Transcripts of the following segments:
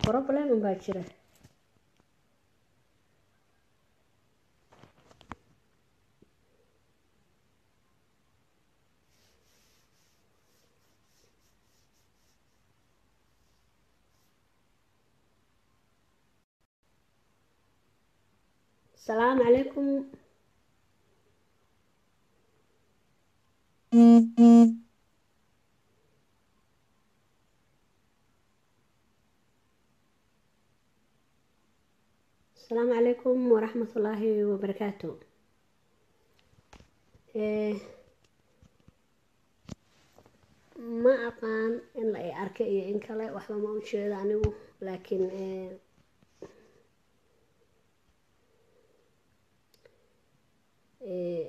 problem unbaa jira السلام عليكم السلام عليكم ورحمة الله وبركاته إيه ما أقان إن لا أركي إن كلا وحبا ما أشيد عنه لكن إيه إيه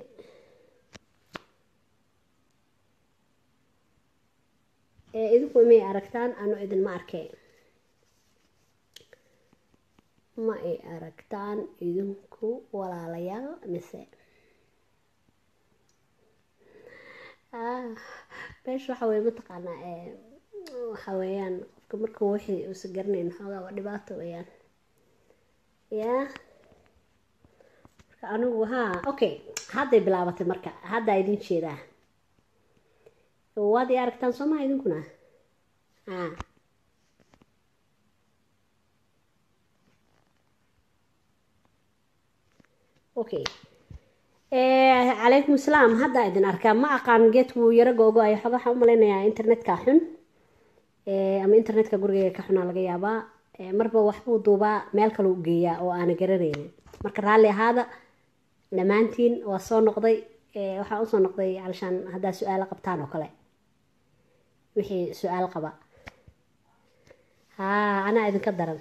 إيه idinku imay aragtaan anu idinma arkay ma ay aragtaan idinku walaalayaal mise ah meesha waxa weye mataqaanaa ee waxa weeyaan qofka marka wixii uusan garanayn xoogaa waa dhibaato weeyaan yaa marka anigu haa okay hadday bilaabatay marka haddaa idin jeedaa waad i aragtaan soo maha idinkuna haa okay calaykum asalaam haddaa idin arkaa ma aqaan geedku yaro googo ay xoga waxaan u malaynayaa internetka xun ama internetka gurigeyga ka xunaa laga yaabaa marba waxbuu duubaa meel kale u geeyaa oo aana garanaynin marka raalli ahaada dhammaantiin waa soo noqday waxaan usoo noqday alshaan haddaa su-aalo qabtaan oo kale wixii su-aal qaba haa anaa idinka daran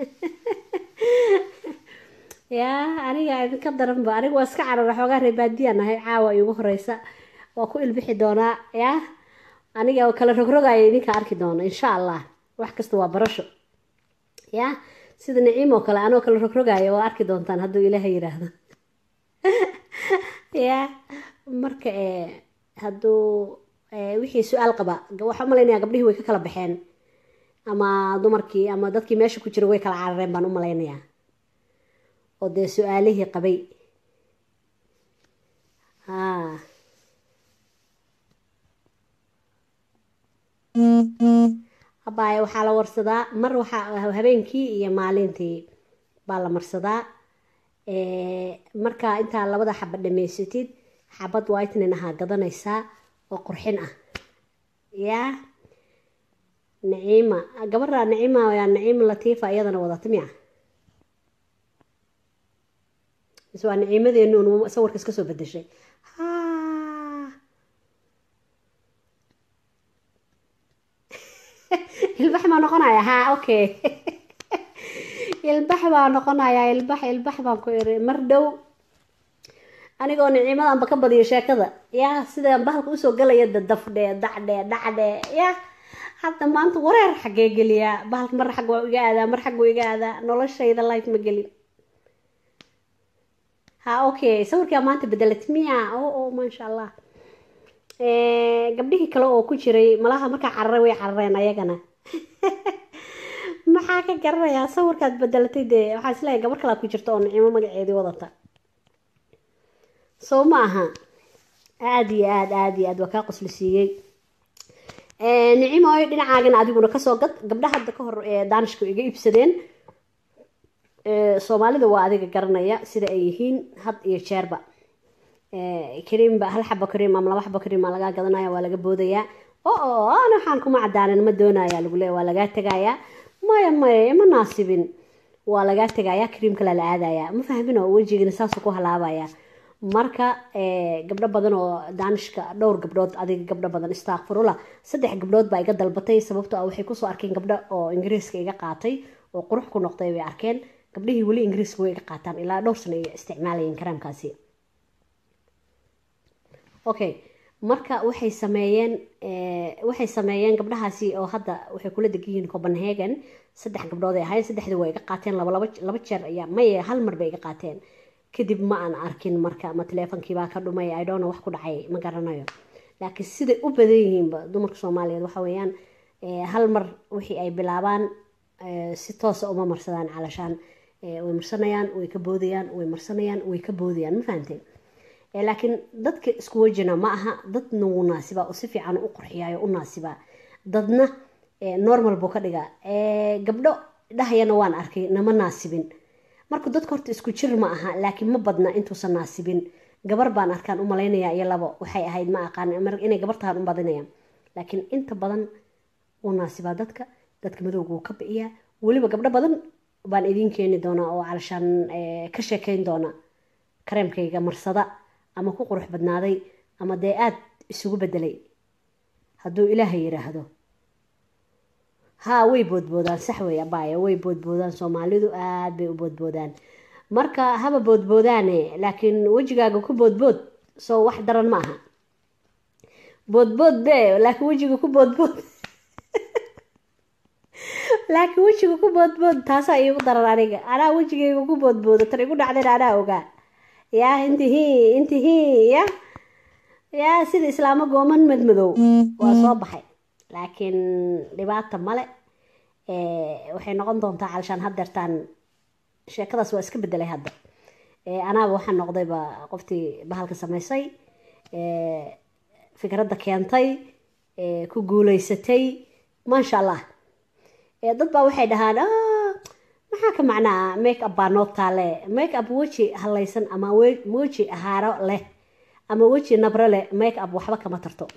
yaa aniga idinka daranba aniga waa iska carara xoogaa reebaadiyaan ahay caawa iugu horeysa waa ku ilbixi doonaa yaa aniga oo kala rogrogaya idinka arki doono insha allah wax kasta waa barasho yaa sida naciim oo kale anoo kala rogrogaya waa arki doontaan hadduu ilaaha yiraahdo yaa marka hadduu wixii su-aal qaba waxaa umalaynaya gabdhihii way ka kala baxeen ama dumarkii ama dadkii meesha ku jira way kala carareen baan u malaynayaa oo dee su-aalihii qabay haa abaaye waxaa la warsadaa mar waxaa habeenkii iyo maalintii baa la marsadaa markaa intaa labada xaba dhamaysatid xabad whitenin ahaa gadanaysaa oo qurxin ah yaa naciima gabadha naciima yaa naciima latiifa iyadana wadata miya mise waa naciimadeenu un sawirka iska soo bedeshay ilbax baa noqonaya ha okay ilbax baa noqonaya ilbax ilbax baan ku iri mar dhow anigoo niciimadanba ka badiyo sheekada yaa sida bahalka usoo galaya dadafdhe dacdhe dhacdhe ya hadda maanta wareer xaggee geliyaa bahalka mar xag waa iga aadaa mar xag waa iga aadaa noloshayda life ma gelin ha okay sawirkaa maanta bedelat miya o o maasha allah gabdhihii kale oo ku jiray malaha markaa cararay way carareen ayagana maxaa ka garanayaa sawirkaad bedelatay dee waxaa isleeyahay gabar kalaa ku jirta oo nicimo magaceedii wadata soo ma aha aada iyo aad aada iyo aad waa kaa qosli siiyey nicimoy dhinacaagana adiguna kasoo gad gabdha hadda ka hor daanishka iga iibsadeen soomaalida waa adiga garanaya sida ay yihiin had iyo jeerba kariimba hal xabo kariim ama laba xabo kariim lagaa gadanaya waa laga boodayaa oo ana waxaan kuma cadaanan ma doonaya lagu leeya waa lagaa tegayaa maya maya ma naasibin waa lagaa tegayaa kariim kale la aadaya ma fahmin oo wejigana saasuu ku halaabaya marka gabdho badan oo daanishka dhowr gabdhood adiga gabdho badan istakfirula saddex gabdhood baa iga dalbatay sababtoo ah waxay kusoo arkeen gabdho oo ingiriiska iga qaatay oo qurux ku noqday bay arkeen gabdhihii weli ingiriiska way iga qaataan ilaa dhowr sano ay isticmaalayeen karaamkaasi okay marka waxay sameeyeen waxay sameeyeen gabdhahaasi oo hadda waxay kula degan yihiin copenhagen saddex gabdhood ay ahayn saddexdii waa iga qaateen laba laba laba jeer ayaa maye hal mar bay iga qaateen kadib ma aan arkin marka ma teleefonkiibaa ka dhumay idhona wax ku dhacay ma garanayo laakiin siday u badan yihiinba dumarka soomaaliyeed waxa weeyaan hal mar wixii ay bilaabaan si toosa uma marsadaan calashaan way marsanayaan way ka boodayaan way marsanayaan way ka boodayaan ma fahamtay laakiin dadka isku wejina ma aha dadna wuu naasibaa oo si fiican u qurxiyaayo u naasibaa dadna normal buu ka dhigaa gabdho dhahayana waan arkay nama naasibin marka dadka horta isku jir ma aha laakiin ma badna intuusan naasibin gabar baan arkaan u malaynaya iyo labo waxay ahayd ma aqaan inay gabar tahaan u badinaya laakiin inta badan wuu naasibaa dadka dadka madowga wuu ka biciyaa weliba gabdho badan baan idiin keeni doonaa oo calashaan ka sheekeyn doona kareemkayga marsada ama ku qurux badnaaday ama dee aada isugu bedelay hadduu ilaahay yidhaahdo haa way boodboodaan sax wey abaya way boodboodaan soomaalidu aada bay u boodboodaan marka haba boodboodaane laakiin wejigaaga ku boodbood soo wax daran ma aha boodbood be laakiin wejiga ku boodbood laakiin wejiga ku boodbood taasaa iigu daran aniga anaa wejigayga ku boodboodo tan igu dhacdayna anaa ogaa yaa intihi intihi ya yaa sida islaamo gooman madmadow waa soo baxay laakiin dhibaata male waxay noqon doontaa calashaan haddeertaan sheekadaas waa iska bedelay hadda anaaba waxaa noqdayba qoftii bahalka samaysay fikradda keentay ku guuleysatay maasha allah dad baa waxay dhahaan maxaa ka macnaa make up baa noo taale make up weji halaysan ama weji haaro leh ama weji nabro leh make up waxba kama tarto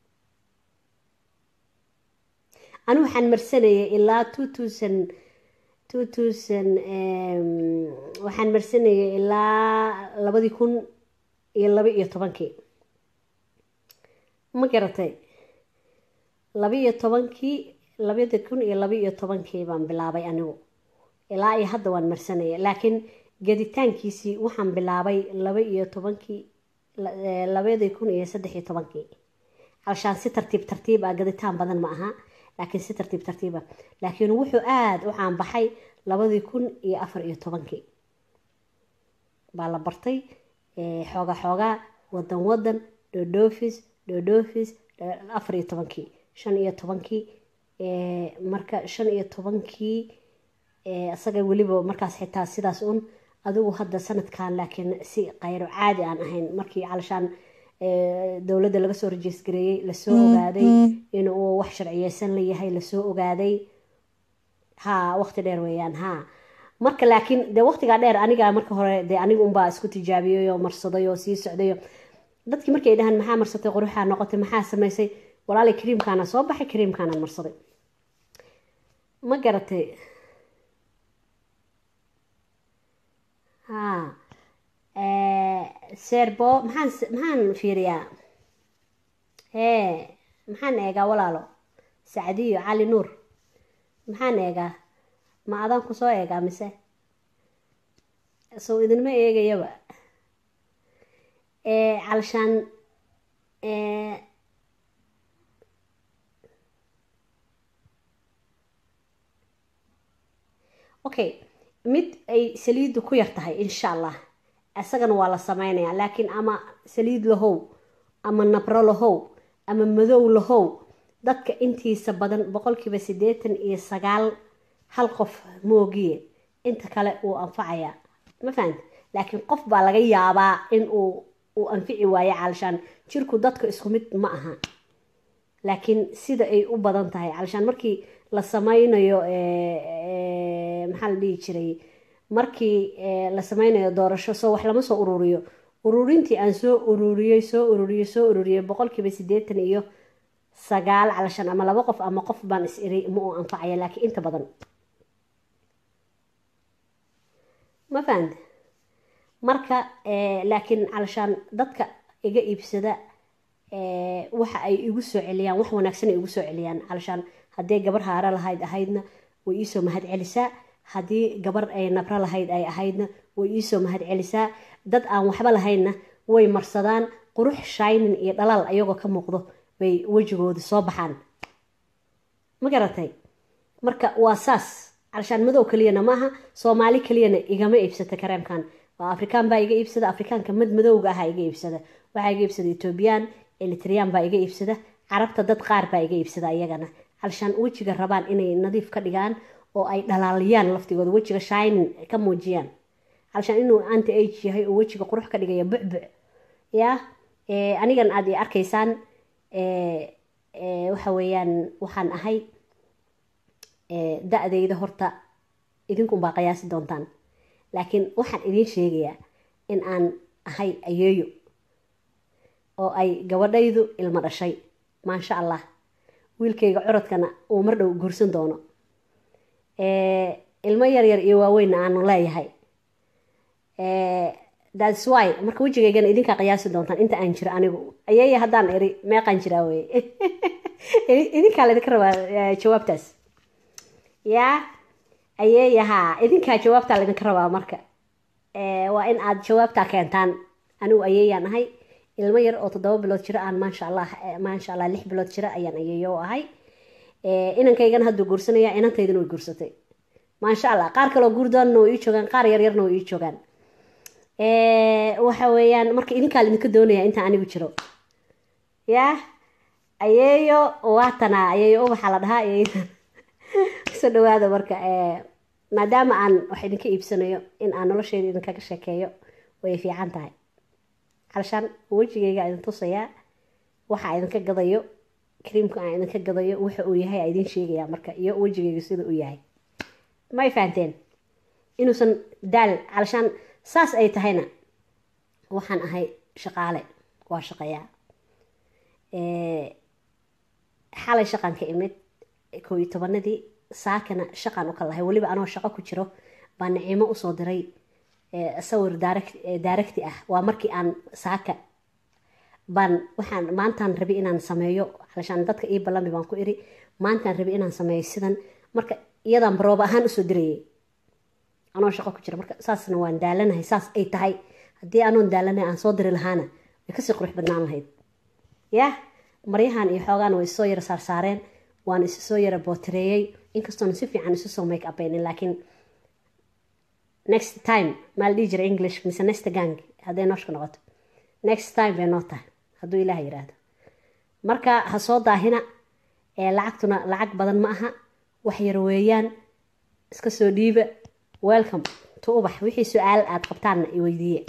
anigu waxaan marsanayay ilaa two thousand two thousand waxaan marsanayay ilaa labadii kun iyo laba iyo tobankii ma garatay laba iyo tobankii labadii kun iyo laba iyo tobankii baan bilaabay anigu ilaa iyo hadda waan marsanaya laakiin geditaankiisii waxaan bilaabay laba iyo tobankii labadii kun iyo saddex iyo tobankii halshaan si tartiib tartiib ah gaditaan badan ma aha laakiin si tartiib tartiiba laakiin wuxuu aada u caanbaxay labadii kun iyo afar iyo tobankii baa la bartay xooga xoogaa wadan wadan dhodhoofis dhodhoofis afar iyo tobankii shan iyo tobankii marka shan iyo tobankii isaga weliba markaas xitaa sidaas un adigu hadda sanadkan laakiin si qayro caadi aan ahayn markii calashaan dowladda laga soo rajeysgareeyey lasoo ogaaday inuu wax sharciyeysan layahay lasoo ogaaday ha waqti dheer weeyaan ha marka laakiin dee waqtigaa dheer aniga marka hore dee aniga unbaa isku tijaabiyey oo marsaday oo sii socday dadkii markay dhahaan maxaa marsatay quruxaa noqotay maxaa samaysay walaalay kariimkaana soo baxay kariimkaanaan marsaday ma garatay ha serbo maxaan maxaan fiiriyaa hee maxaan eegaa walaalo sacdiyo cali nuur maxaan eegaa ma adaan ku soo eegaa mise sow idinma eegayaba calashaan okay mid ay saliiddu ku yar tahay insha allah isagana waa la sameynayaa laakiin ama saliid lahow ama nabro lahow ama madow lahow dadka intiisa badan boqolkiiba siddeetan iyo sagaal hal qof moogiye inta kale uu anfacayaa ma fahamta laakiin qof baa laga yaabaa in uu uu anfici waayo calashaan jirku dadka isku mid ma aha laakiin sida ay u badan tahay calashaan markii la sameynayo maxaa la dhihi jiray markii la sameynayo doorasho soo wax lama soo ururiyo ururintii aan soo ururiyey soo ururiyey soo ururiyey boqolkiiba siddeetan iyo sagaal calashaan ama laba qof ama qof baan is iri ma uu anfacaya laakiin inta badan ma fahamta marka laakiin calashaan dadka iga iibsada waxa ay igu soo celiyaan wax wanaagsan ay igu soo celiyaan calashaan haddii gabar haaro lahayd ahaydna way iisoo mahad celisaa haddii gabar ay nabro lahayd ay ahaydna way iisoo mahad celisaa dad aan waxba lahaynna way marsadaan qurux shaynin iyo dhalaal ayagoo ka muuqdo bay wejigooda soo baxaan ma garatay marka waa saas calashaan madow keliyana maaha soomaali keliyana igama iibsata kareemkan waa afrikaan baa iga iibsada afrikaanka mad madowga aha iga iibsada waxaa iga iibsada etoobiyaan elitriyaan baa iga iibsada carabta dad qaar baa iga iibsada iyagana calashaan wejiga rabaan inay nadiif ka dhigaan oo ay dhalaaliyaan laftigooda wejiga shining ka muujiyaan halshaan inuu anti age yahay oo wejiga qurux ka dhigaya bucbuc ya anigan aad i arkaysaan waxa weeyaan waxaan ahay da-dayda horta idinkunbaa qiyaasi doontaan laakiin waxaan idiin sheegayaa in aan ahay ayeeyo oo ay gabadhaydu ilmo dhashay maasha allah wiilkayga curadkana uu mar dhow guursan doono ilmo yaryar iyo waaweynna aanu leeyahay thats why marka wejigaygana idinkaa qiyaasi doontaan inta aan jiro anigu ayeeya haddaan iri meeqaan jiraa wey idinkaa laydinka rabaa jawaabtaas yaa ayeeyahaa idinkaa jawaabtaa laydinka rabaa marka waa in aad jawaabtaa keentaan anigu ayeeyaan ahay ilmo yar oo toddoba bilood jiro aan maasha allah maasha allah lix bilood jiro ayaan ayeeyo u ahay inankaygana hadduu guursanaya inantaydana way guursatay maasha allah qaar kaloo guurdoonna way ii joogaan qaar yaryarna way ii joogaan waxa weeyaan marka idinkaa laidinka doonaya intaan anigu jiro yaa ayeeyo waatanaa ayeeyo ubaxa la dhahaa ayeeyadan soo dhawaada marka maadaama aan wax idinka iibsanayo in aan nolosheyda idinkaga sheekeeyo way fiican tahay halshaan wejigayga idin tusayaa waxa idinka gadayo kariimka aan idinka gadayo waxa uu yahay aa idin sheegayaa marka iyo wejigayga sida uu yahay may fahanteen inuusan daal halshaan saas ay tahayna waxaan ahay shaqaale waa shaqeeyaa xalay shaqaan ka imid koo iyo tobanadii saakana shaqaan u kalahay weliba anoo shaqo ku jiro baa nicimo usoo diray sawir daaragti ah waa markii aan saaka baan waxaan maantaan rabi inaan sameeyo halashaan dadka ii ballami baan ku iri maantaan rabi inaan sameeyo sidan marka iyadaan barooba ahaan usoo dirayay anoo shaqo ku jira marka saasna waan daalanahay saas ay tahay haddii anoon daalanahay aan soo diri lahaana way kasii qurux badnaan lahayd yah maryahan iyo xoogaana way isoo yara saarsaareen waan isu soo yara bootareeyey inkastoona si fiican isu soo make upaynin laakiin next time maa la dhihi jira english mise next gang hadday nooshka noqoto next time bay noo tahay hadduu ilaah yiraahdo marka ha soo daahina ee lacagtuna lacag badan ma aha wax yar weeyaan iska soo dhiiba welcome to ubax wixii su-aal aada qabtaanna i weydiiye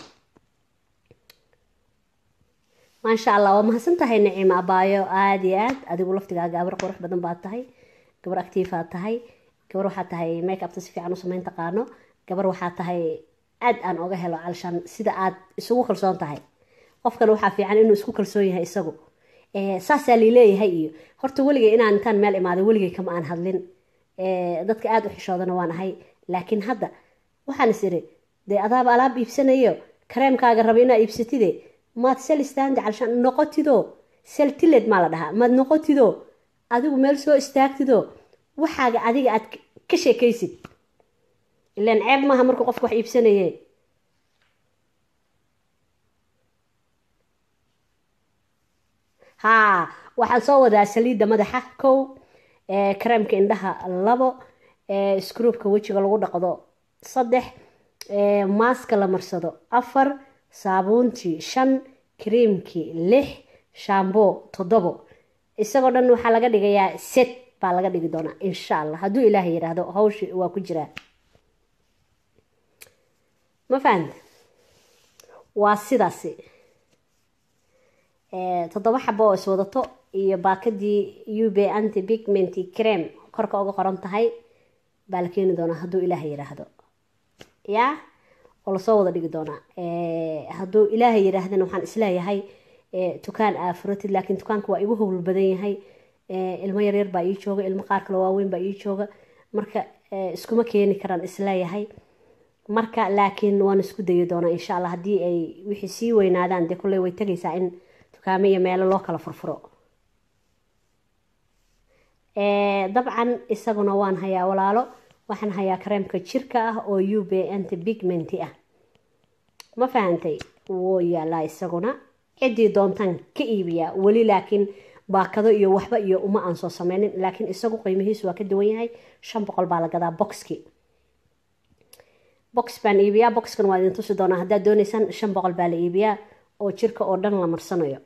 maasha allah waa mahadsan tahay nicimo abaayo aada iyo aad adigu laftigaa gabar qurux badan baad tahay gabar actiifaad tahay gabar waxaa tahay make upta si fiican u samayn taqaano gabar waxaa tahay aad aan oga helo calshaan sida aad isugu kalsoon tahay qofkan waxaa fiican inuu isku kalsoon yahay isagu saasaa liileeyahay iyo horta weligay inaan intaan meel imaaday weligay kama aan hadlin dadka aada u xishoodana waan ahay laakiin hadda waxaan is iri dee adaaba alaab iibsanayo kareemkaaga raba inaa iibsatide maad sel istaandi calshaan noqotido sel tiled maa la dhahaa maad noqotido adigu meel soo istaagtido waxaaga adiga aad ka sheekaysid ilaan ceeb maaha markuu qofka wax iibsanaye haa waxaan soo wadaa saliidda madaxa kow kareemka indhaha labo scruubka wejiga lagu dhaqdo saddex maaska la marsado afar saabuuntii shan kariimkii lix shambo toddobo isagoo dhan waxaa laga dhigayaa set baa laga dhigi doonaa insha allah hadduu ilaaha yidhaahdo hawshi waa ku jiraa ma fahanta waa sidaasi toddoba xabo oo iswadato iyo baakadii ube anti pigmenty crem korka uga qoran tahay baa la keeni doonaa hadduu ilaaha yidhaahdo yaa oo lasoo wada dhigi doonaa hadduu ilaaha yidhaahdana waxaan isleeyahay tukaan aafuratid laakiin tukaanka waa igu howl badan yahay ilmo yaryar baa ii jooga ilmo qaar kale waaweyn baa ii jooga marka iskuma keeni karaan isleeyahay marka laakiin waan isku dayi doonaa insha allah haddii ay wixii sii weynaadaan dee kulley way tegaysaa in dukaamo iyo meelo loo kala furfuro dabcan isaguna waan hayaa walaalo waxaan hayaa kareemka jirka ah oo ub anti pigmenty ah ma fahantay wuu yaalaa isaguna ciddii doontaan ka iibiyaa weli laakiin baakado iyo waxba iyo uma aan soo sameynin laakiin isagu qiimihiisu waa ka duwan yahay shan boqol baa la gadaa boxki box baan iibiyaa boxkan waa idin tusi doonaa haddaad dooneysaan shan boqol baa la iibiyaa oo jirka oo dhan la marsanayo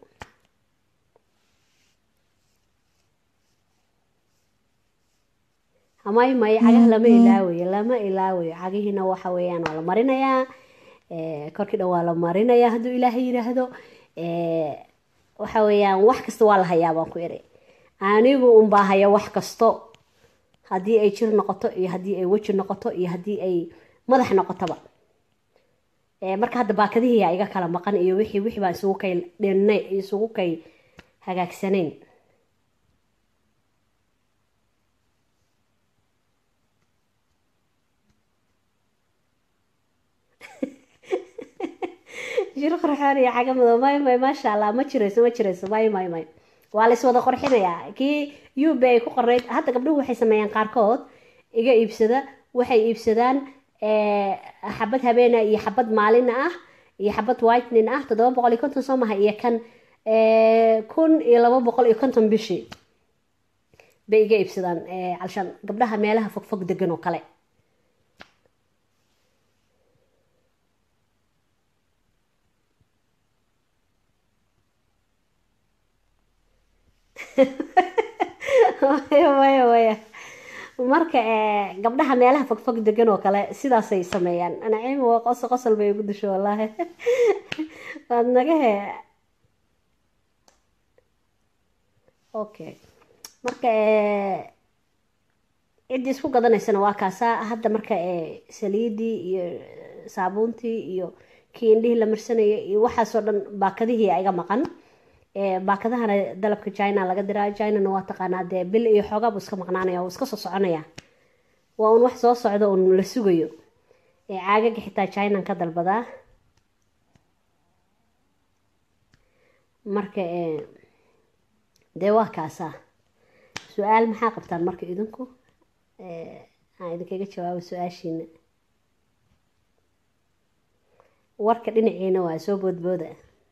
may may cagaha lama ilaawayo lama ilaawayo cagihiina waxa weeyaan waa la marinayaa korkii dhan waa la marinayaa hadduu ilaahay yidhaahdo waxa weeyaan wax kasta waa la hayaa baan ku iri anigu unbaa haya wax kasto haddii ay jir noqoto iyo haddii ay weji noqoto iyo haddii ay madax noqotoba marka hadda baakadihiyaa iga kala maqan iyo wixii wixii baan isugu kay dhinay isugu kay hagaagsanayn jir qorxoon iyo caga madow may may maasha allah ma jirayso ma jirayso may may may waa la iswada qorxinayaa kii ub ay ku qornayd hadda gabdhuhu waxay sameeyaan qaarkood iga iibsada waxay iibsadaan xabad habeena iyo xabad maalina ah iyo xabad whitening ah toddoba boqol iyo konton soo maha iyo kan kun iyo laba boqol iyo konton bishii bay iga iibsadaan calshaan gabdhaha meelaha fogfog degan oo kale waya waya waya marka gabdhaha meelaha fogfog degan oo kale sidaasay sameeyaan naciim waa qosol qosol bay igu disho wallaahi waad naga he okay marka ciddii isku gadanaysana waa kaasaa hadda marka saliidii iyo saabuuntii iyo kii indhihii la marsanaya iyo waxaasoo dhan baakadihii iga maqan baakadahana dalabka china laga diraa chinana waa taqaanaa dee bil iyo xoogaa buu iska maqnaanaya wuu iska soo soconaya waa un wax soo socdo un la sugayo caagaga xitaa chinan ka dalbadaa marka dee waa kaasaa su-aal maxaa qabtaan marka idinku aan idinkaga jawaabo su-aashiina warka dhinaciina waa soo boodbooda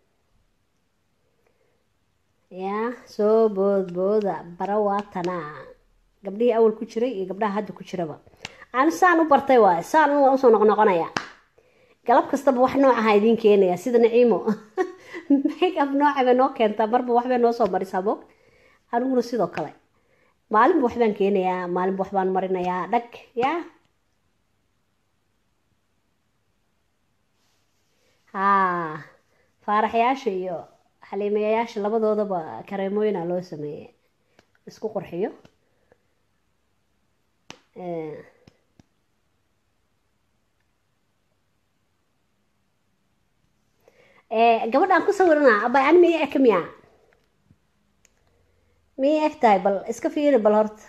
yaa soo boodbooda bara waatanaa gabdhihii awal ku jiray iyo gabdhaha hadda ku jiraba ani saan u bartay waay saan waa usoo noqnoqonaya galab kastaba wax noocaha idiin keenaya sida naciimo makeup nooca bay noo keentaa marba waxbay noo soo marisaa bog aniguna sidoo kale maalinba waxbaan keenayaa maalinba waxbaan marinayaa dhag yaa haa faaraxyaasha iyo xaliimayayaasha labadoodaba kareemooyina loo sameeyey isku qurxiyo gabadhaan ku sawirana abay ani miya eka miya miyay eg tahay bal iska fiiri bal horta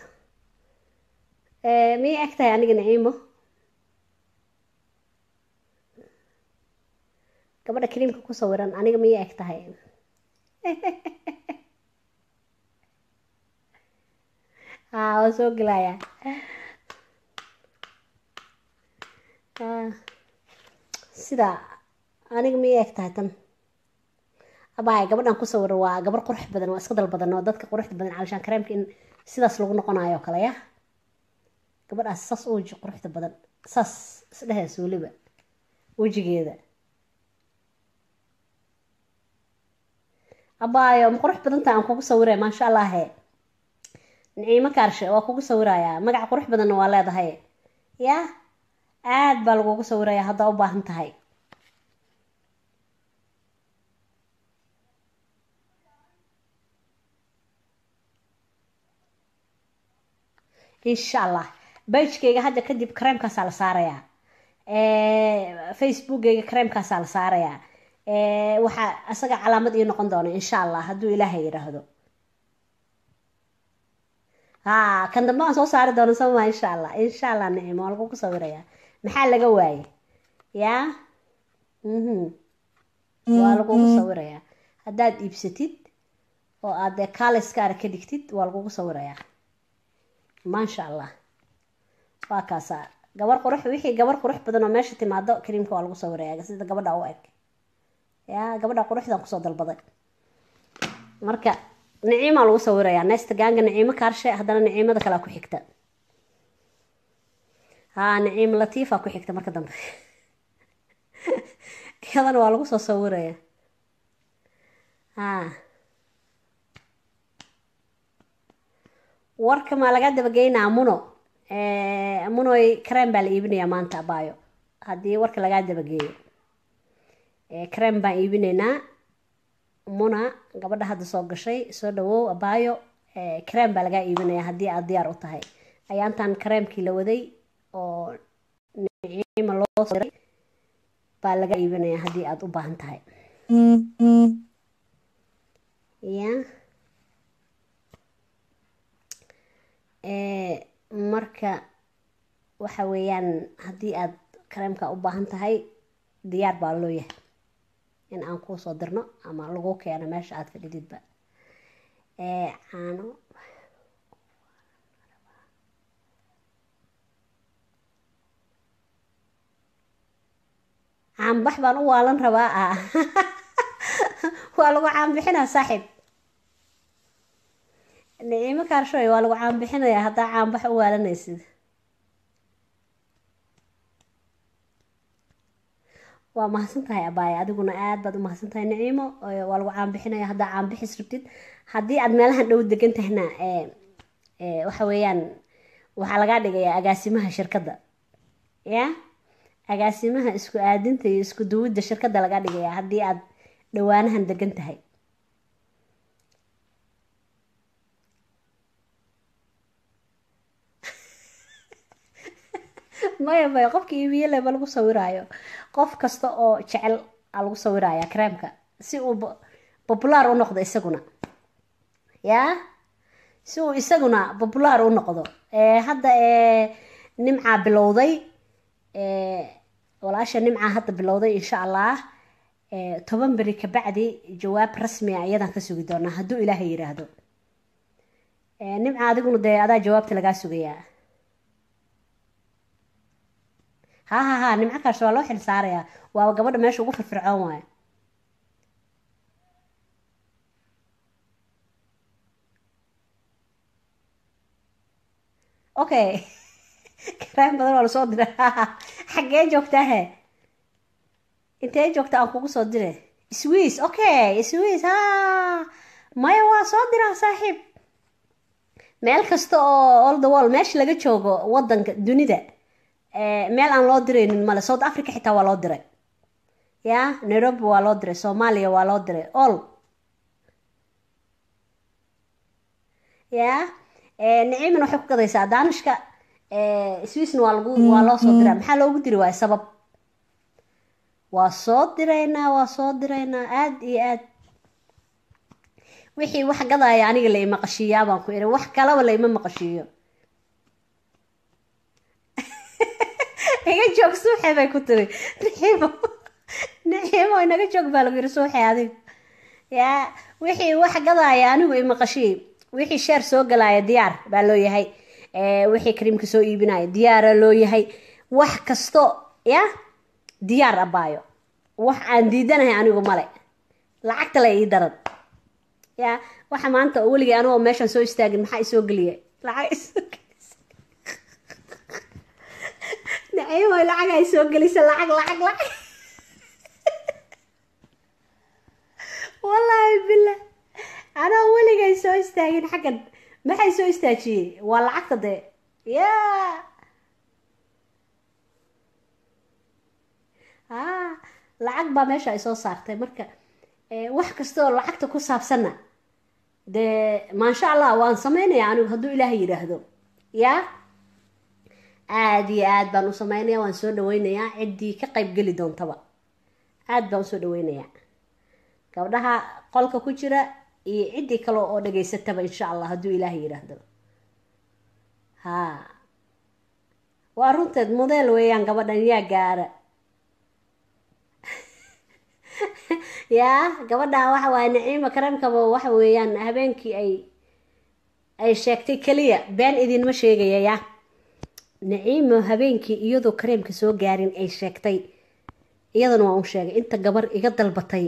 miyay eg tahay aniga naciimo gabadha kariimka ku sawiran aniga miyay eg tahay haa waa soo gelaya sida aniga miyay eg tahay tan abay gabadhan ku sawiran waa gabar qurux badan waa iska dal badan oo dadka quruxda badan calishaan kareemka in sidaas lagu noqonayo kale ya gabadhaas saas u weji quruxda badan saas isdhehees weliba wejigeeda abaayo ma qurux badantaha aan kugu sawiraya maasha allah he naciimo kaarshe waa kugu sawirayaa magac qurux badanna waa leedahay ya aad baa lagugu sawiraya haddaa u baahan tahay insha allah bagekeyga hadda kadib kareemkaasaa la saarayaa facebookeyga kareemkaasaa la saarayaa waxaa isaga calaamad ii noqon doona insha allah hadduu ilaahay yidhaahdo ha kan dambe aan soo saari doono sooma insha allah insha allah nicimo waa lagugu sawirayaa maxaa laga waaye yaa mhm waa lagugu sawirayaa haddaad iibsatid oo aad dee kaaliskaara ka dhigtid waa lagugu sawirayaa maasha allah waa kaasaa gabar qurux wixii gabar qurux badan oo meesha timaado kariimka waa lagu sawirayaa sida gabadha u eg yaa gabadha quruxdan kusoo dalbaday marka naciimaa lagu sawirayaa neesta gaanga naciimo kaarshe haddana naciimada kalea ku xigta haa naciim latiifa ku xigta marka dambe iyadana waa lagu soo sawiraya haa warka maa laga dabageynaa muno munoy crem baa la iibinayaa maanta abaayo haddii warka lagaa dabageeyo crem baan iibinaynaa muna gabadha hadda soo gashay soo dhawow abaayo crem baa lagaa iibinayaa haddii aada diyaar u tahay ayaantan cremkii la waday oo niciima loo soo diray baa laga iibinayaa haddii aada u baahan tahay ya marka waxa weeyaan haddii aada kareemka u baahan tahay diyaar baa loo yahay in aan kuu soo dirno ama lagu keeno meesha aada fadhididba caano caanbax baan u waalan rabaa ah waa lagu caanbixinaa saaxiib niciimo kaarshoy waa lagu caanbixinayaa haddaa caanbax u waalanaysid waa mahadsan tahay abaaya adiguna aad baad u mahadsan tahay niciimo waa lagu caanbixinaya haddaa caanbixis rabtid haddii aad meelahan dhow degan tahna waxa weeyaan waxaa lagaa dhigayaa agaasimaha shirkadda ya agaasimaha isku aadinta iyo isku duwidda shirkadda lagaa dhigayaa haddii aad dhawaanahan degan tahay maya maya qofka iibiye leba lagu sawiraayo qof kasta oo jecel a lagu sawiraya creamka si uu populaar u noqdo isaguna ya si uu isaguna populaar u noqdo hadda nimcaa bilowday walaasha nimcaa hadda bilowday insha allah toban beri kabacdi jawaab rasmi a iyadaan ka sugi doonaa hadduu ilaahay yiraahdo nimca adiguna dee adaa jawaabta lagaa sugayaa ha ha ha nimco kaas waa loo xil saarayaa waa gabadha meesha ugu firfircoon waayo okay karaan badan waa lasoo dira xaggee joogtaa he intee joogta aan kugu soo dire swiss okay swiss ha maya waa soo diraa saaxiib meel kasta oo all the wall meesha laga joogo wadanka dunida meel aan loo diraynin male south africa xitaa waa loo diray ya nairobi waa loo diray soomaaliya waa loo diray all ya niciiman waxay ku gadaysaa daanishka swissna waa lagu waa loo soo diraa maxaa loogu diri waaya sabab waa soo diraynaa waa soo diraynaa aada iyo aad wixii wax gadaya aniga la ima qashiiyaa baan ku iri wax kalaba la ima maqashiiyo iga joog suuxe bay ku tiri niciimo niciimo inaga joog baa lagu yiri suuxe adiga yaa wixii wax gadaya anigu ima qashii wixii sheer soo galaya diyaar baa loo yahay wixii kariimka soo iibinaya diyaara loo yahay wax kasto ya diyaar abaayo wax aan diidanahay anigu male lacagta la ii daran ya waxa maanta weligay anigoo meeshaan soo istaagin maxaa isoo geliya lacag isoo gelisa naciimo lacag ay soo gelisa lacag lacag lacag wallaahi billah anoo weligay soo istaagin xaggan maxay soo istaajiyey waa lacagta dee ya a lacag baa meesha ay soo saartay marka wax kasta oo lacagta ku saabsanna dee maasha allah waan sameynaya anigu hadduu ilaahay yidhaahdo ya aada iyo aad baan u sameynaya waan soo dhaweynayaa ciddii ka qayb geli doontaba aada baan usoo dhaweynayaa gabdhaha qolka ku jira iyo ciddii kale oo dhageysataba insha allah hadduu ilaahay yidhaahdo ha waa runteed modeel weeyaan gabadhan yaa gaara yaa gabadha waxa waaye naciima kareemkaba waxa weeyaan habeenkii ay ay sheegtay keliya been idinma sheegaya ya naciimo habeenkii iyadoo kareemka soo gaarin ay sheegtay iyadana waa un sheegay inta gabar iga dalbatay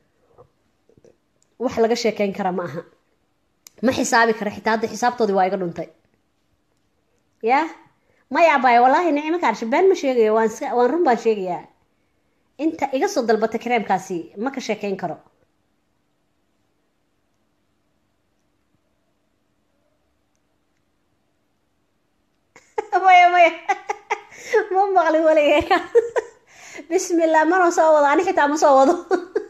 wax laga sheekeyn kara ma aha ma xisaabi kara xitaa hadda xisaabtoodii waa iga dhuntay ya maya abay wallaahi nicimo kaarsha been ma sheegayo waan waan run baan sheegayaa inta iga soo dalbatay kareemkaasi ma ka sheekeyn karo maya ma maqli waligay ka bismillah mana soo wado ani xitaa ma soo wado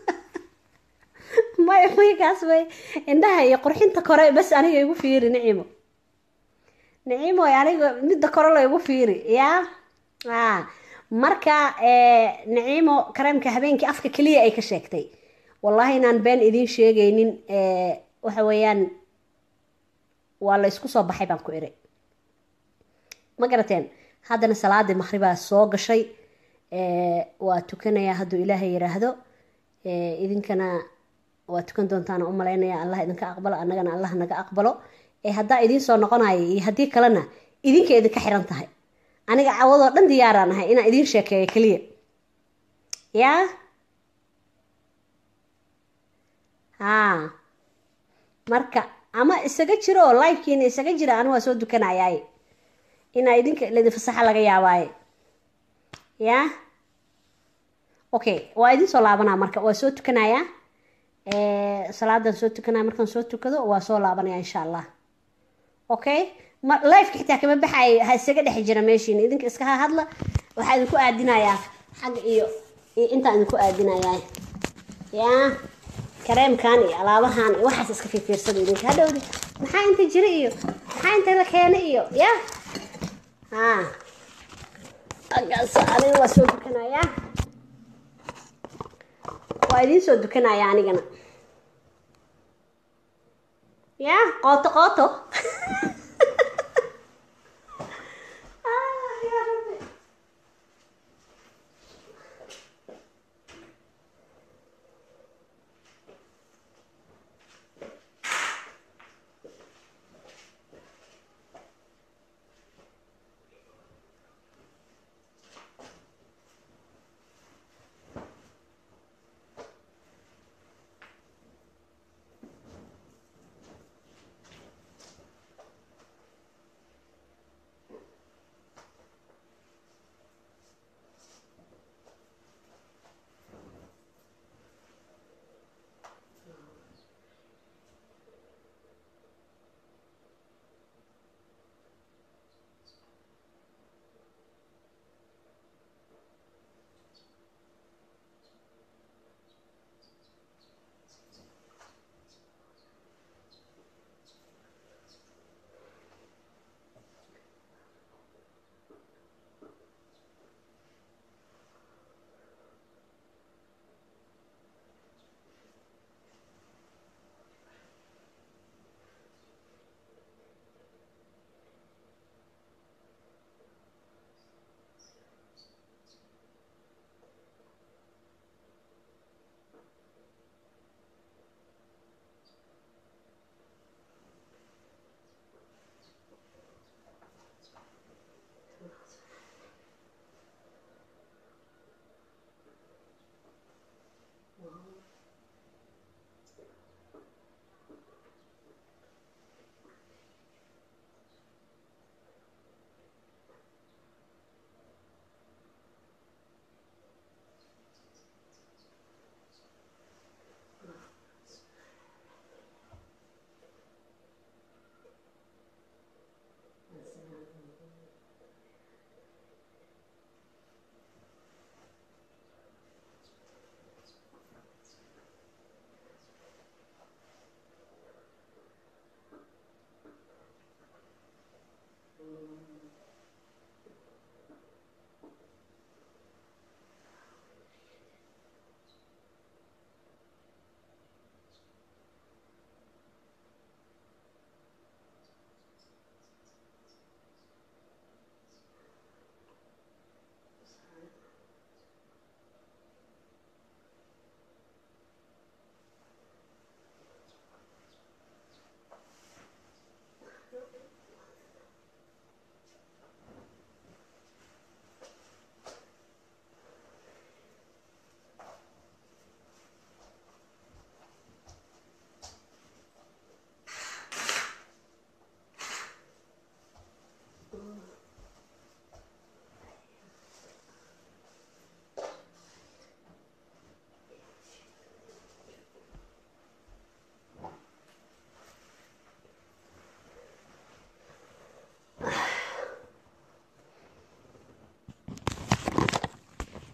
maya maya kaas may indhaha iyo qurxinta kore bas aniga igu fiiri nicimo nicimo aniga midda kore la igu fiiri yaa a marka nicimo kareemka habeenkii afka keliya ay ka sheegtay wallahi inaan been idiin sheegaynin waxa weeyaan waa la isku soo baxay baan ku iri ma garateen haddana salaadii maqribaa soo gashay waa tukanayaa hadduu ilaahay yiraahdo idinkana waa tukan doontaan u malaynaya allah idinka aqbalo annagana allah naga aqbalo haddaa idiin soo noqonayo iyo haddii kalena idinka idinka xiran tahay aniga cawadoo dhan diyaaraan ahay inaan idiin sheekeeyo keliya yaa haa marka ama isaga jiro oo livekiina isaga jira anu waa soo dukanayaaye inaa idinka ladin fasaxa laga yaabaaye yaa okay waa idin soo laabanaa marka waa soo tukanayaa salaadan soo tukanaya markaan soo tukado waa soo laabanaya insha allah okay ma lifeka xitaa kama baxay ha isaga dhex jira meeshiina idinka iska ha hadla waxaa idinku aadinayaa xagga iyo iyo intaan idinku aadinayaa yaa kareemkan iyo alaabahan iyo waxaas iska fiirfiirsada idinka hadhowdi maxaa inta jira iyo maxaa inta la keena iyo ya ha agaas aniga waa soo dukanayaa waa idiin soo dukanaya anigana ya qooto qooto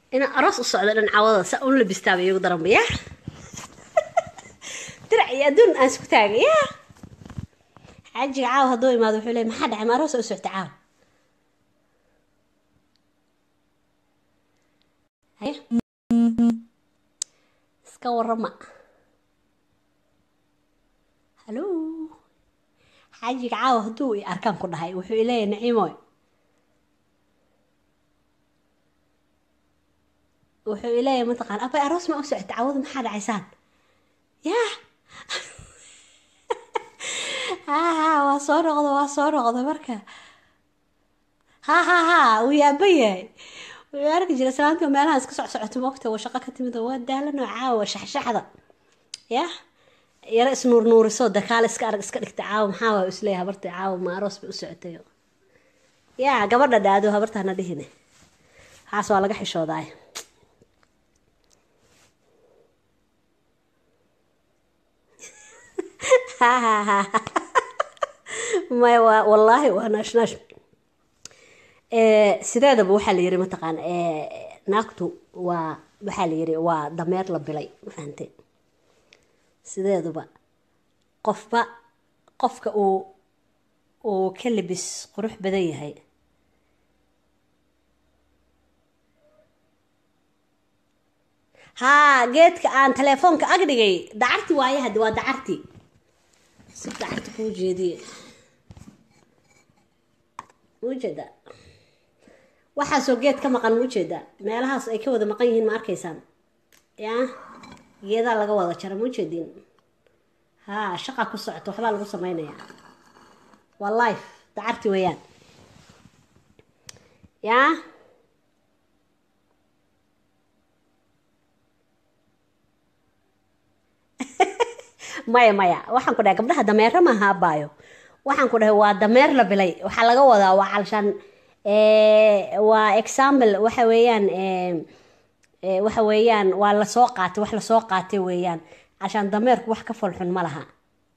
inaan aroos u socdo dhan cawada saa un labistaaba iyagu daranba ya dirac iyo adduun aan isku taagay ya xaajiga caawa hadduu imaado wuxuu leey maxaa dhacay ma aroos u socta caawa haye iska warama hallo xaajiga caawa hadduu i arkaan ku dhahay wuxuu ileeyahay naciimoy wuxuu ileeyahay mataqaan abay aroos ma u socota cawada maxaa dhacaysaan ya ha ha waa soo noqda waa soo noqda marka ha ha ha wuu yaaba yahay wuu arki jira salaantii meelaha iska soc socoto mogta waa shaqo ka timid waa daalanoo caawa shaxshaxda ya yaro isnuurnuuriso dakaal iska arag iska dhigta caawa maxaa waa isleeyahay habarta caawa ma aroos bay u socotay ya gabadha dhaado habartaana dhihine haas waa laga xishoodaay maya waa wallaahi waa naashnash sideedaba waxaa la yiri mataqaan naagtu waa waxaa la yiri waa dameer la bilay ma fahante sideeduba qofba qofka uu uu ka libis qurux badan yahay haa geedka aan telefoonka ag dhigay dacarti waaye haddi waa dacarti si dacarti kuu jeediye muujeeda waxaasoo geed ka maqan muujeeda meelahaas ay ka wada maqan yihiin ma arkaysaan yaa geedaa laga wada jara muujeediin haa shaqa ku socoto waxbaa lagu sameynayaa waa life dacarti weeyaan yaa maya maya waxaan ku dhahay gabdhaha dameera maaha abaayo waxaan ku dhahay waa dameer la bilay waxaa laga wadaa waa calshaan waa example waxa weeyaan waxa weeyaan waa lasoo qaatay wax lasoo qaatay weeyaan cashaan dameerku wax ka foolxun ma laha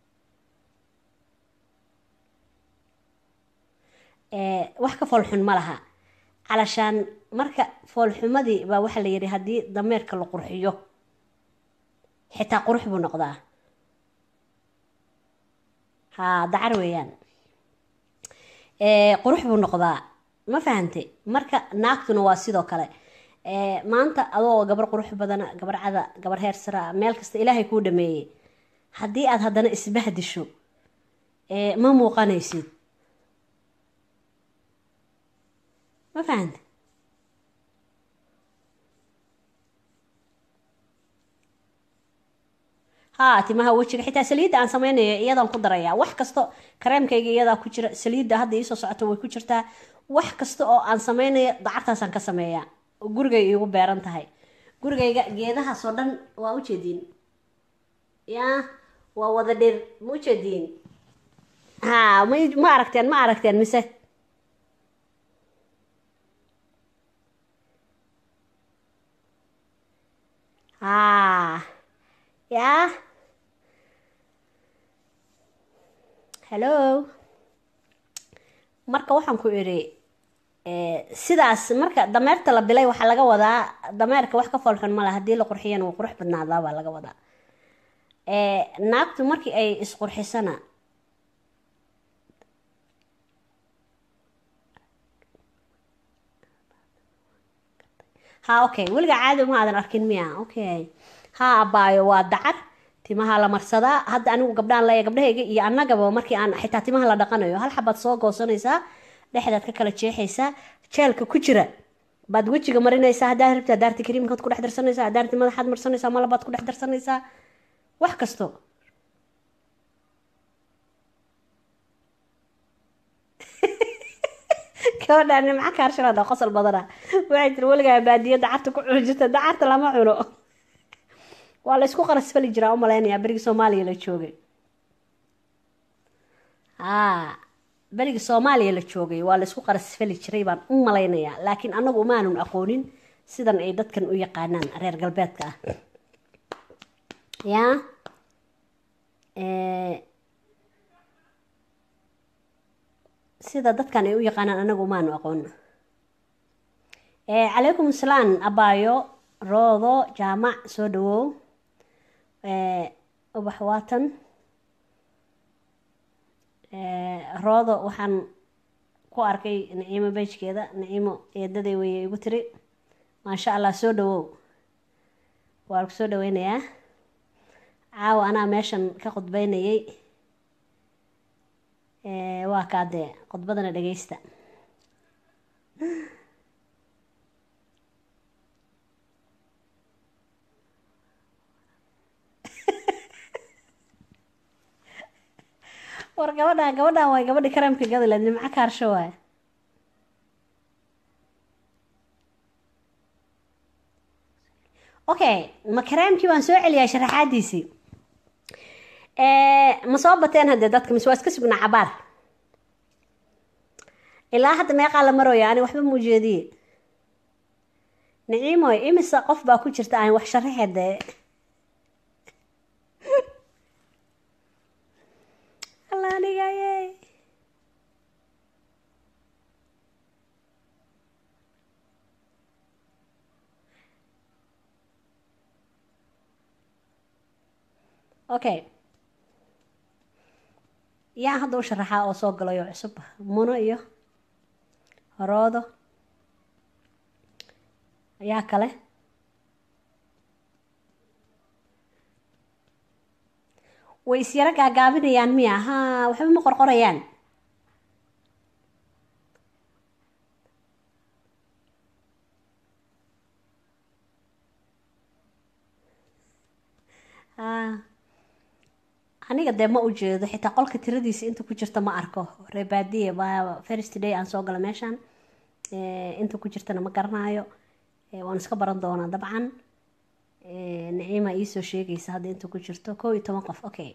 wax ka foolxun ma laha calashaan marka foolxumadii baa waxaa la yidhi haddii dameerka la qurxiyo xitaa qurux buu noqdaa haa dacar weeyaan qurux buu noqdaa ma fahante marka naagtuna waa sidoo kale maanta adoo gabar qurux badana gabar cada gabar heer sara meel kasta ilaahay kuu dhameeyey haddii aad haddana isbahdisho ma muuqanaysid ma fahante haa timaha wejiga xitaa saliidda aan sameynaya iyadaan ku daraya wax kasto kareemkayga iyadaa ku jira saliidda hadda iisoo socoto way ku jirtaa wax kasta oo aan sameynaya dacartaasaan ka sameeyaa gurigay iigu beeran tahay gurigayga geedahaasoo dhan waa ujeediin yaa waa wada dhir ma ujeediin haa ma ma aragteen ma aragteen mise haa yaa hello marka waxaan ku idhi sidaas marka dameerta la bilay waxaa laga wadaa dameerka wax ka foolxun male haddii la qurxiyana wuu qurux badnaadaa baa laga wadaa naagtu markii ay isqurxisana ha okay weliga caadi ma aadan arkin miya okay ha abaayo waa dacar timaha la marsadaa hadda anigu gabdhaan leeya gabdhahayga iyo annagaba markii aan xitaa timaha la dhaqanayo hal xabaad soo goosanaysaa dhexdaad ka kala jeexaysaa jeelka ku jira baad wejiga marinaysaa haddaad rabti hadaarti kariimkaad ku dhex darsanaysaa hadaarti madaxaad marsanaysaa malabaad ku dhex darsanaysaa wax kasto gabadhaan nimca kaarshanaada qosol badana waxay tiri weligaa baadiyo dacarta ku cuni jirta dacarta lama cuno waa la isku qarasfali jiraa u malaynayaa berigii soomaaliya la joogay haa berigii soomaaliya la joogay waa la isku qarasfali jiray baan u malaynayaa laakiin annagu umaanun aqoonin sidan ay dadkan u yaqaanaan reer galbeedka ah yaa sida dadkan ay u yaqaanaan anagu umaanu aqoon calaykum asalaam abaayo roodo jaamac soo dhawow ubax waatan roodo waxaan ku arkay naciimo beejkeeda naciimo eedaday weye igu tiri maasha allah soo dhawow waa ku soo dhaweynayaa caawa anaa meeshan ka khudbeynayay waa kaadee khudbadana dhageysta war gabadhan gabadhan waay gabadhi kareemka gadileed nimco kaarsho waay okay ma kareemkii waan soo celiyaa sharaxaadiisii ma soo bateen haddee dadka mise waa iska sugnaa cabaar ilaa hadda meeqaa la marooya ani waxba mu jeediye naciimoy imise qof baa ku jirta aan wax sharaxe dee alla anigaye okay yaa hadda u sharaxaa oo soo galayo cusub muno iyo horoodo yaa kale way isyaro gaagaabinayaan miya haa waxba ma qorqorayaan haa aniga dee ma ujeedo xitaa qolka tiradiisa inta ku jirta ma arko reebaadiye waa first day aan soo gala meeshaan inta ku jirtana ma garanaayo waan iska baran doonaa dabcan naciima iisoo sheegaysa hadda inta ku jirto kow iyo toban qof okay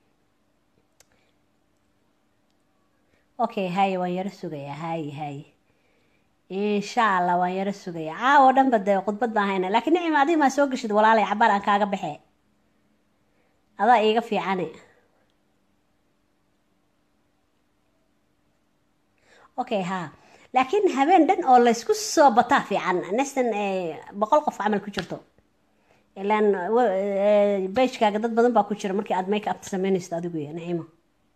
okay haye waan yaro sugayaa haye haye insha allah waan yaro sugayaa caawo dhanba dee khudbad baan hayna laakiin naciima adiga maa soo geshid walaalay cabaar aan kaaga baxe adaa iiga fiicane okay haa laakiin habeen dhan oo laysku soo bataa fiican nestan boqol qof camal ku jirto ilaan bagekaaga dad badan baa ku jira markii aada make up sameynaysto adigu iyo naciimo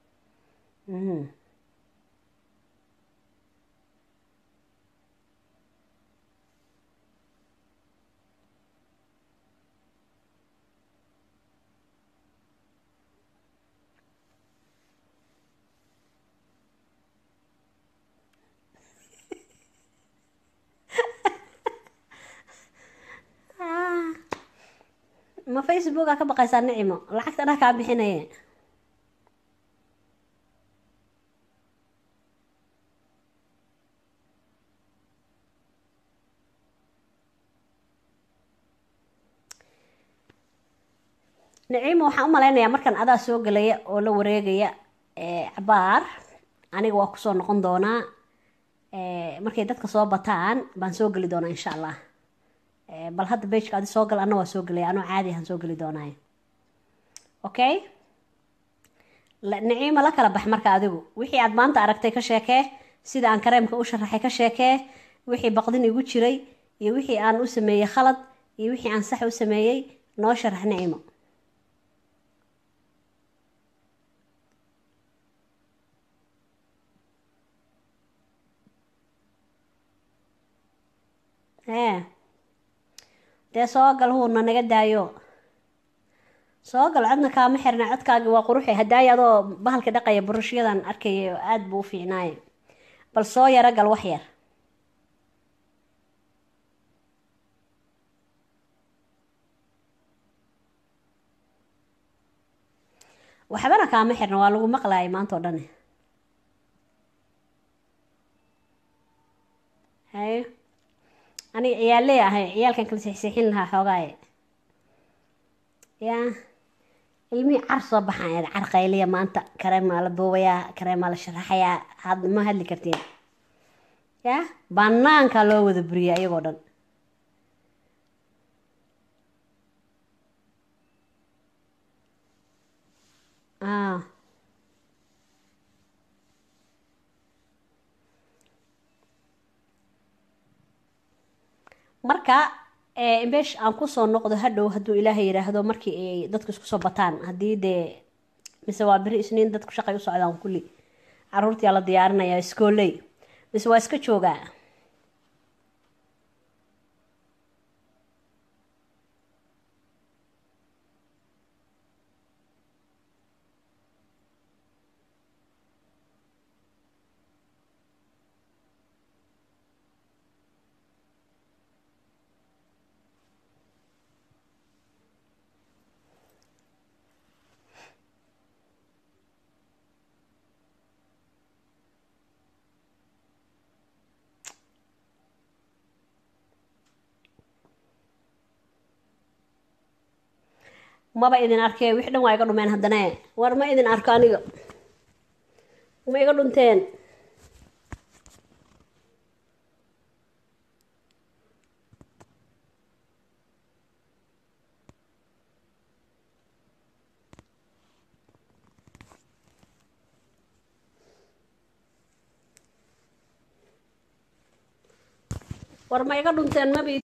ma facebooka ka baqaysaa nicimo lacagta dha kaa bixinaye naciimo waxaan u malaynayaa markan adaa soo gelaya oo la wareegaya cabaar aniga waa kusoo noqon doonaa markay dadka soo bataan baan soo geli doonaa insha allah bal hadda bageka adi soo gal ana waa soo gelaya anoo caadi ahaan soo geli doonaayo okay naciimo la kala bax marka adigu wixii aad maanta aragtay ka sheekee sida aan kareemka u sharaxay ka sheekee wixii baqdin igu jiray iyo wixii aan u sameeyey khalad iyo wixii aan sax u sameeyey noo sharax naciimo ee dee soo gal huurna naga daayo soo gal codna kaama xirna codkaagi waa quruxi hadaayo adoo bahalka dhaqaya burashyadan arkaya oo aada buu u fiicnaaye bal soo yaro gal wax yar waxbana kaama xirna waa lagu maqlaayay maanta oo dhan haye aniga ciyaaley ahay ciyaalkan kala seexseexin lahaa xoogaaye yaa ilmihii car soo baxaan car qayliya maanta kareemaa la duubayaa kareemaa la sharaxayaa had ma hadli kartiin yaa banaankaa loo wada buriya iyagoo dhan ah marka meesh aan kusoo noqdo hadhow hadduu ilaahay yidhaahdo markii ay dadku isku soo bataan haddii dee mise waa beri isniin dadku shaqay u socdaan kulli caruurtiyaa la diyaarinayaa iskooley mise waa iska joogaa maba idin arkee wix dhan waa iga dhumeen haddana war ma idin arko aniga ma iga dhunteen war ma iga dhunteen mabi